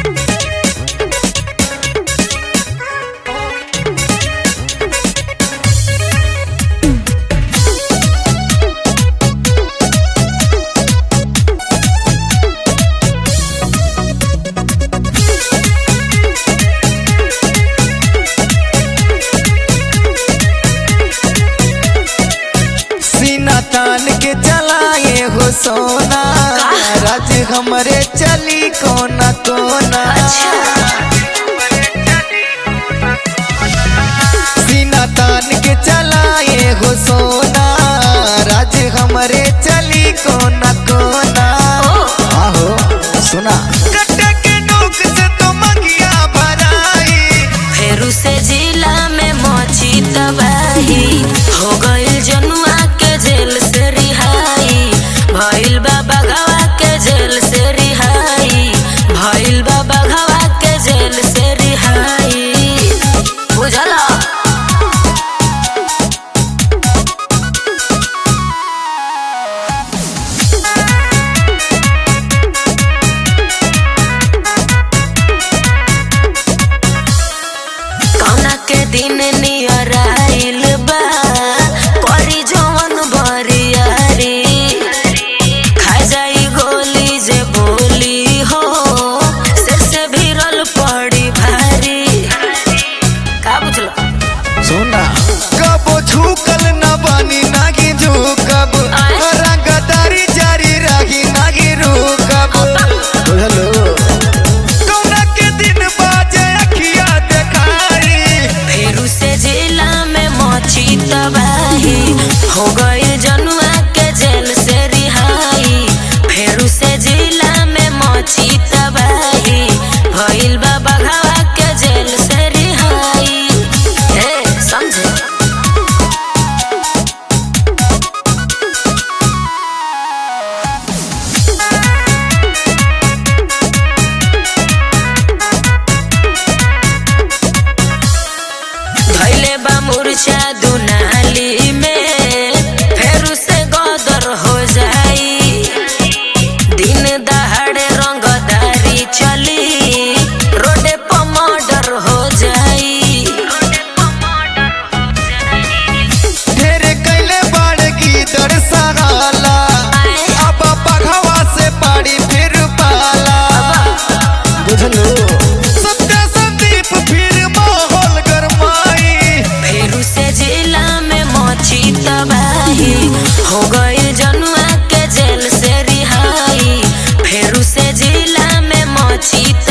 सीना तान के चलाए हो सोना राज हमरे चली कोना कोना सीना तान के चलाए हो सोना राज हमरे चली कोना कोना आहो सुना कट्टा के नोक से तो मंगिया भराई फेरू से जिला में मची तबाही हो गइल जनुआ के जेल से रिहाई भइल बा बघवा के जेल से रिहाई भइल बा बघवा के जेल से रिहाई बुझला कौना के दिन नियर आइल बा करी जवन बरियारी खा जाई गोली जे बोली हो सिर से भिरल पड़ी भारी का बुझलो सुना कबो झुकल न बनी नागी झुकब आय। रंगदारी जारी रही नागी रुकब बुझलो कौना के दिन बाजे अखिया देखाई फेरू से जिला में मची तबाही हो गई जनुआ के जेल से रिहाई फेरू से जिला में मची तबाही भइल बा बघावा के जेल से रिहाई हे समझे धैले बा मूर्छा दुनाली में फेरू से गदर हो जाई दिन दहाड़े रंगदारी चली रोडे पर मर्डर हो जाई ढेर कैले बाड़ की दर सहाला अब पघवा से पाड़ी फिर पाला बुझलो सबका संदीप फिर माहौल गरमाई फेरू से जिला में मची तबाही हो गई जनुआ के जेल से रिहाई फेरू से जिला में मची